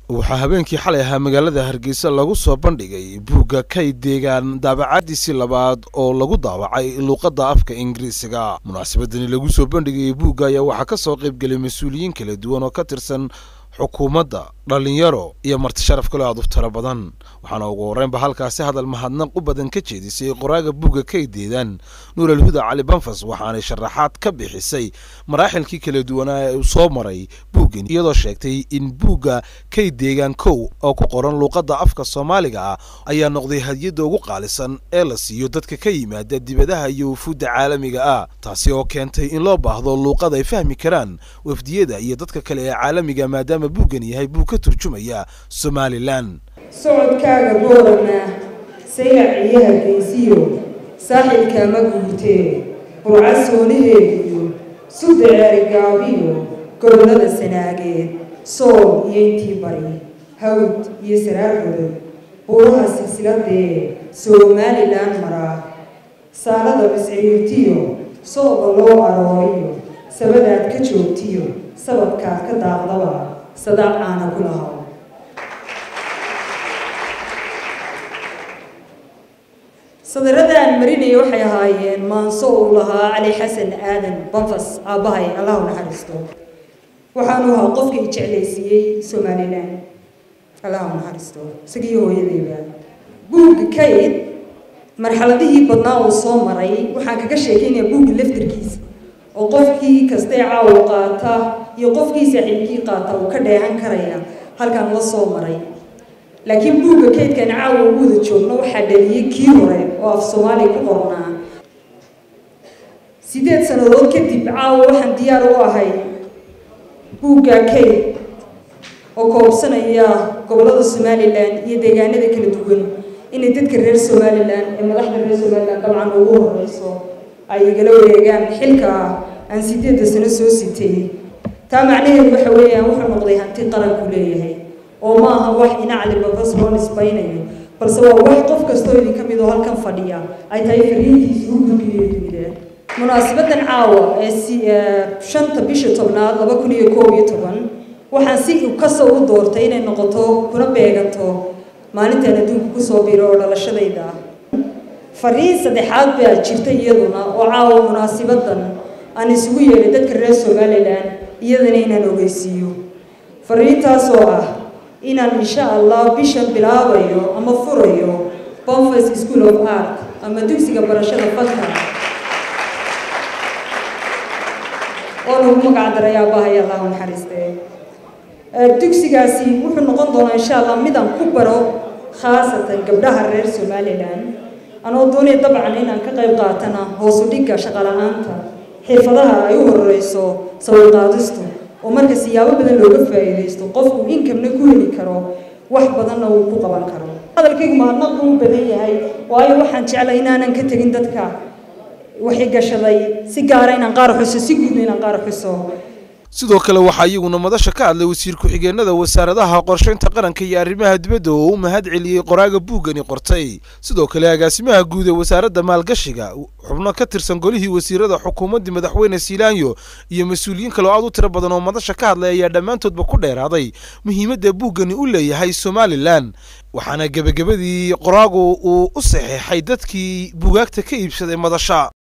waxaa habeenkii xalay ahaa magaalada hargeysa lagu soo bandhigay buugga kay deegaan daabacadiisii labaad oo lagu daawacay luuqadda afka ingiriisiga munaasabadani lagu soo bandhigayay buugga ayaa waxaa ka soo qaybgelay mas-uuliyiin kala duwan oo ka tirsan xukuumadda dhallinyaro iyo marti sharaf kale aad u tiro badan waxaana ugu horreynba halkaasi hadal mahadnaq u badan ka jeedisay qoraaga buugga kay deedaan nuur alhuda cali banfas waxaanay sharaxaad ka bixisay maraaxilkii kala duwanaa ee uu soo maray buuggan iyadoo sheegtay in buugga kay deegaan kow oo ku qoran luuqadda afka soomaaliga ah ayaa noqday hadiyadda ugu qaalisan ee la siiyo dadka ka yimaada dibadaha iyo wufuudda caalamiga ah taasi oo keentay in loo baahdo luuqad ay fahmi karaan wafdiyada iyo dadka kale ee caalamiga maadaama buuggan yahay buug ka turjumaya somalilan socodkaaga boorana sayac iyo hargeysiyo saaxibkaama guurtee burca sooniheediyo sudda ceerigaabiyo gobollada sanaageed sool iyo intii bari hawd iyo saraargodob buuraha silsiladee somalilan maraa saalada bisciirtiyo sooba loo arooriyo sabadaad ka joogtiyo sababkaad ka daaqdaba sadaaq caana ku lahaw sadaradaan marinaya waxay ahaayeen maanso uu lahaa cali xasan aadan banfas aabbahay allahu naxariisto waxaanu ahaa qofkii jeclaysiiyey somalilan allahu naxariisto isagii hooyadayba buugga kayd marxaladihii badnaa uu soo maray waxaan kaga sheekaynayaa buugga laftarkiisa oo qofkii kastee caawo qaata iyo qofkii saaxiibkii qaata uu ka dheehan karaya halkan la soo maray laakiin buugga kaydkan caawa ugu wada joogno waxaa dhaliyey kii hore oo af soomaaliya ku qornaa sideed sannadood kadib caawa waxaan diyaar u ahay buugga kayd oo koobsanaya gobollada somalilan iyo deegaanada kala duwan inay dadka reer somalilan ee madaxda reer somalilan dabcan ugu horeyso ay igala wareegaan xilka aan sideedda sano soo sitay taa macnaheedu waxa weeyaan wuxuu noqday hanti qaranku leeyahay oo ma aha wax inacli babas loo nisbaynayo balse waa wax qof kastoo idin ka mid oo halkan fadhiya ay tahay fariintiisa u gudbiyo dunida munaasabadan caawa ee shanta bisha tobnaad laba kun iyo koob iyo toban waxaan si kasta u doortay inay noqoto kuna beeganto maalintaan adduunka kusoo biro oo dhalashadayda ah fariin saddexaad baa jirta iyaduna oo caawa munaasabadan aan isugu yeedhay dadka reer somalilan iyadana inaan ogeysiiyo fariintaasoo ah inaan insha allah bishan bilaabayo ama furayo bonfas school of art ama dugsiga barashada fanka oo lagu magac daray aabbahay allahu naxariistee dugsigaasi wuxuu noqon doonaa insha allah midaan ku baro khaasatan gabdhaha reer somalilan anoo doonaya dabcan inaan ka qayb qaatana hoosu dhigga shaqala-aanta xirfadaha ay u horeyso sawirqaadistu oo marka siyaabo badan looga faa'iidaysto qofku inkamna ku heli karo wax badanna uu ku qaban karo hadalkaygu mahadnaq buu u badan yahay waayo waxaan jeclay inaanan ka tegin dadka waxay gashaday si gaara inaan qaar xuso si guudna inaan qaar xuso sidoo kale waxaa iyaguna madasha ka hadlay wasiir ku-xigeenada wasaaradaha qorshaynta qaranka iyo arrimaha dibadda oo u mahad celiyey qoraaga buuggani qortay sidoo kale agaasimaha guud ee wasaaradda maalgashiga xubno ka tirsan golihii wasiirada xukuumaddii madaxweyne siilaanyo iyo mas-uuliyiin kale oo aad u tiro badan oo madasha ka hadlay ayaa dhammaantoodba ku dheeraaday muhiimadda buuggani u leeyahay somalilan waxaana gebagabadii qoraagu uu u saxeexay dadkii buugaagta ka iibsaday madasha